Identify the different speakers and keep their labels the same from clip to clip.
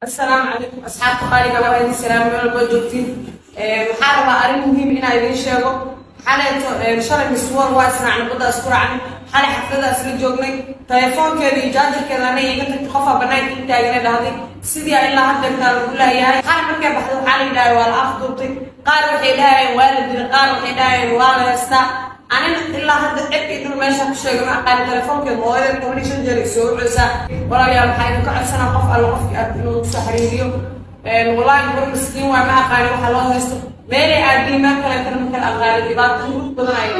Speaker 1: asalaamu calaykum asxaabta qaaliga waa idin salaam meel walba joogtiin waxaa rabaa arrin muhiim inaa idiin sheego xaleeto shalay miswar waa israacnay badda isku raacnay xalay xaflada isla joognay telefoonkeeda iyo jaajarkeeda ana iga tagtay qofaa banaanka i taagana dhahday sidii a ilaa haddeertaa lagu leeyahay xalay markay baxday waxaa la yidhahay waa la afduubtay qaar waxay dhahayeen waa la dilay qaar waxay dhahayeen waa la heestaa anina ilaa hadda cirkii dhul meesha ku sheegay ma aqaani telefoonkeeda hooyadeed toban iyo shan jeer ay soo ceysaa walaalayaal waxaa idinka codsanaa qof alla qofkii aad inuu kusoo xiriiriyo walaahi war miskiin waa ma aqaani waxa loo haysto meelay aadii meel kaleetana ma kala aqaani dhibaato murug badan ay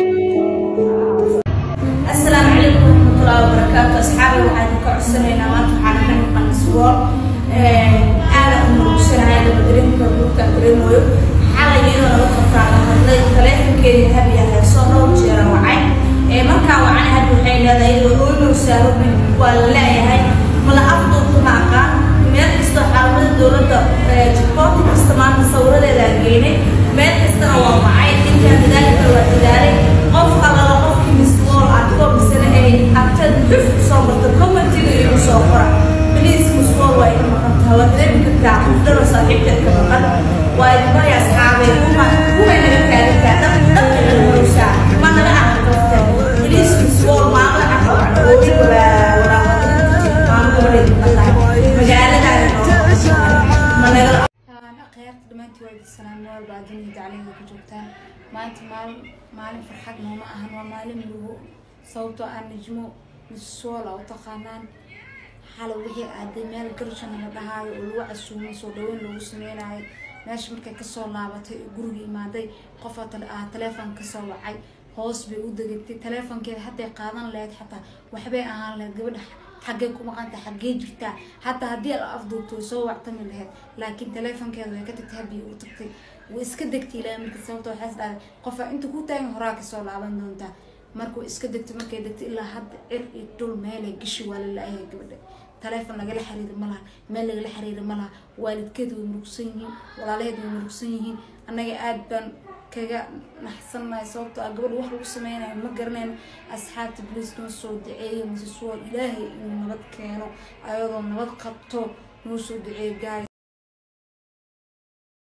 Speaker 2: asalaamu calaykum waraxmatullahi wabarakaatu asxaabi waxaan idinka codsanaynaa maanta waxaan ka maqan isboor aada u murugsanahay dabadarinka buugta dareemayo xalay iyadoo laga qabtaa la hadlay taleefankeedii habiya heesoo dhowr jeera wacay markaa wacana had waxay leedahay iyadoo oonow saarobin waa la leeyahay mala afduubta ma aqaan meel kastoo xaruumada dowladda jikooti kasta maanta sawiradeeda geynay meel kastana waa wacay intaa dadaalka waa dadaalay qof allala qofkii misbool adigoo misana ay agteed xuf soo marta commentiga igu soo qora beliis misbool waa ina maqan tahay waa dareemi kartaa qofdaro saaxiibteed ka maqan waa idinbaya asxaabay kuma kumay naga kaalintaa dab dabka naga horowsaa ma naga aqrifta beliis misbool maamla aqrifta oodig walaa maamuloodeed maqan magaaladaana ma naga
Speaker 3: akhyaarta dhammaantii waa idin salaam meel baa dunida daclada ku joogtaan maanta maalin maalin farxad nooma ahan waa maalin lugo sababtoo ah najmo misoola u taqaanaan xalay wixii aaday meel garjana la dhahaayo oo lagu casuumay soo dhaweyn loogu sameynayo meesha markay kasoo laabatay oo guriga imaaday qofaa ah taleefon kasoo wacay hoos bay u degatay taleefonkeeda hadday qaadan lahayd xataa waxbay ahaan lahayd gabadha xaggee ku maqanta xaggee jirtaa hataa haddii la afduubto way soo wactami lahayd laakiin taleefonkeeda way ka tagtay habiya u tagtay way iska degtay ilaa marka sababta waxaas dhahday qofaa inta ku taagan horaa kasoo laaban doontaa markuu iska degtay markay degtay ilaa hadda cir iyo dhul meelay gashi waa la la-yahay gabadha taleefon lagala xiriiri ma laha meel lagala xiriiri ma laha waalidkeed way murugsan yihiin walaalaheed way murugsan yihiin annaga aada baan kaga naxsannahay sababtoo ah gabadha wax lagu sameynayo ma garanayno asxaabta boliis noo soo duceeyo mise suwal ilaahay inuu nabad keeno ayadoo nabad qabto noo soo duceeyo gaay